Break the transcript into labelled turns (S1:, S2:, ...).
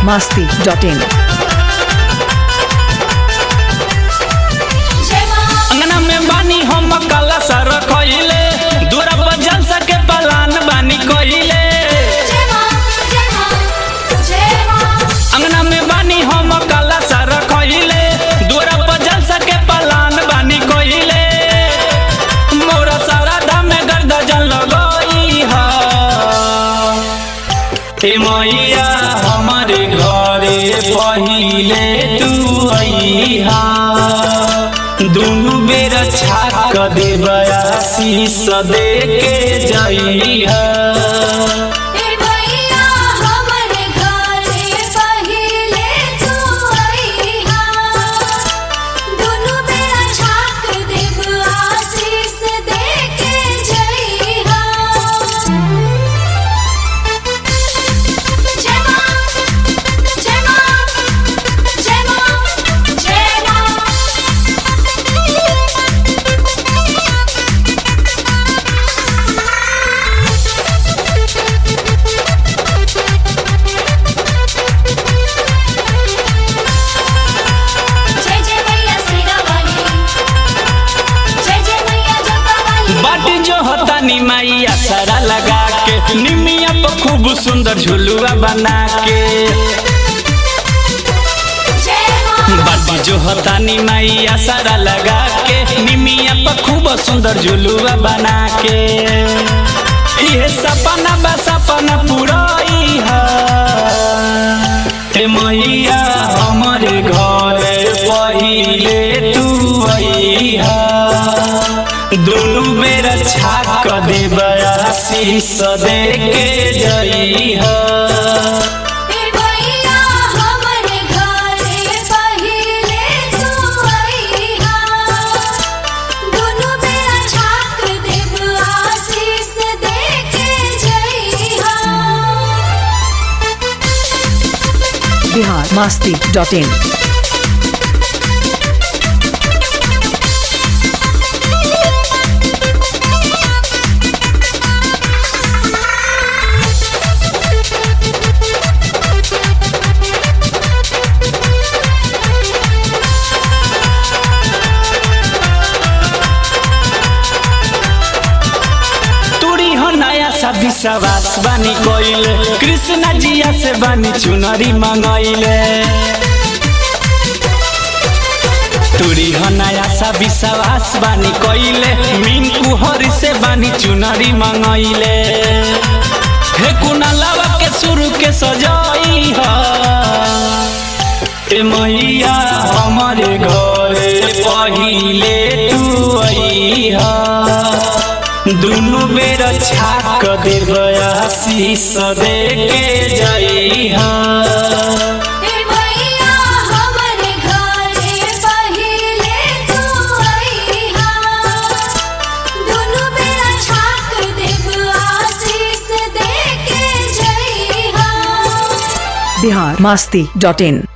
S1: masti.in.
S2: अंगना में बानी हम काला सर खइले दूरा पर जलसा के पलान बानी कइले अंगना में बानी हम काला सर खइले दूरा पर जलसा के पलान बानी कइले मोरा सारा धाम में गर्दा जल लगई हा हे मैया हमारे घरे पहिले तू अइहा दुनु बेर छाक देबया शीस दे के जइहा बाटी जो होता निमाइया सारा लगा के निमिया पर खूब सुंदर झुलुआ बना के बाटी जो होता निमाइया सारा लगा के निमिया पर खूब सुंदर झुलुआ बना के ये सपना बा सपना पुराई है हे मैया हमारे घरे पहिले तू अइहा दुनु बेर छाक देबया शीस दे के जइहा
S1: Bihar masti.in.
S2: तुरी हो नया शादी सवास बानी कोइले कृष्णा जिया से बानी चुनरी मंगइले तुरी हो नया शादी सवास बानी कोइले मिनकू हरी से बानी चुनरी मंगइले हे कुनालावा के शुरू के सजाई हा ए मैया हमारे घरे पहिले तू अइहा दुनु बेर छाक देबया शीस दे के जइहा
S1: Bihar masti.in.